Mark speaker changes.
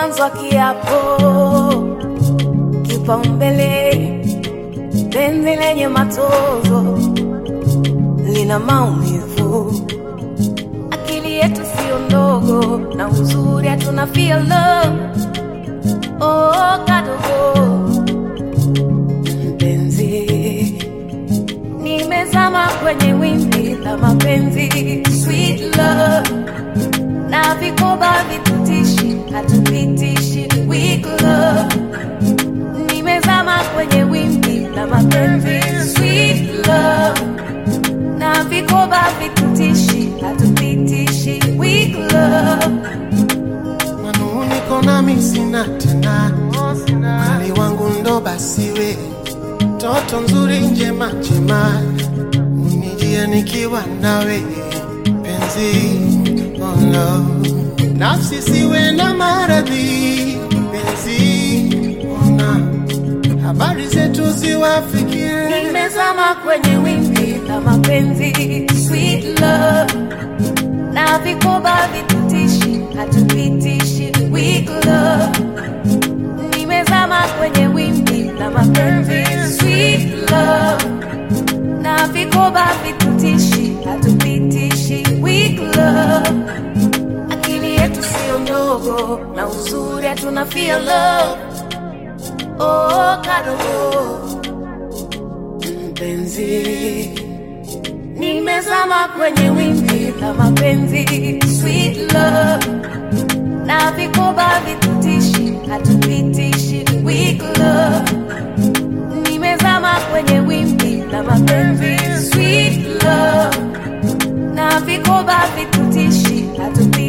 Speaker 1: mwanzo wa kiapo, kipaumbele, penzi lenye matozo lina maumivu, akili yetu sio ndogo, na uzuri hatuna feel love. Oh, kadogo mpenzi, nimezama kwenye wimbi la mapenzi, sweet love na vikoba vitutishi, hatupitishi weak love. Nimezama kwenye wimbi la mapenzi, sweet love na vikoba vitutishi, hatupitishi weak love.
Speaker 2: manuniko nami sina tena, mali wangu ndo basiwe, toto nzuri njema njema, unijie nikiwa nawe penzi, oh no. nafsi siwe na maradhi penzi, ona habari zetu ziwafikie
Speaker 1: Nimezama kwenye wimbi la mapenzi, sweet love na vikoba vitutishi, hatupitishi weak love. Nimezama kwenye wimbi la mapenzi, sweet love na vikoba vitutishi, hatupitishi weak love. Akili yetu sio ndogo, na uzuri hatuna feel love. Oh, kadogo mpenzi, nimezama kwenye wimbi la mapenzi, sweet love na vikoba vitutishi, hatupitishi weak love. Nimezama kwenye wimbi la mapenzi, sweet love na vikoba vitutishi, hatupitishi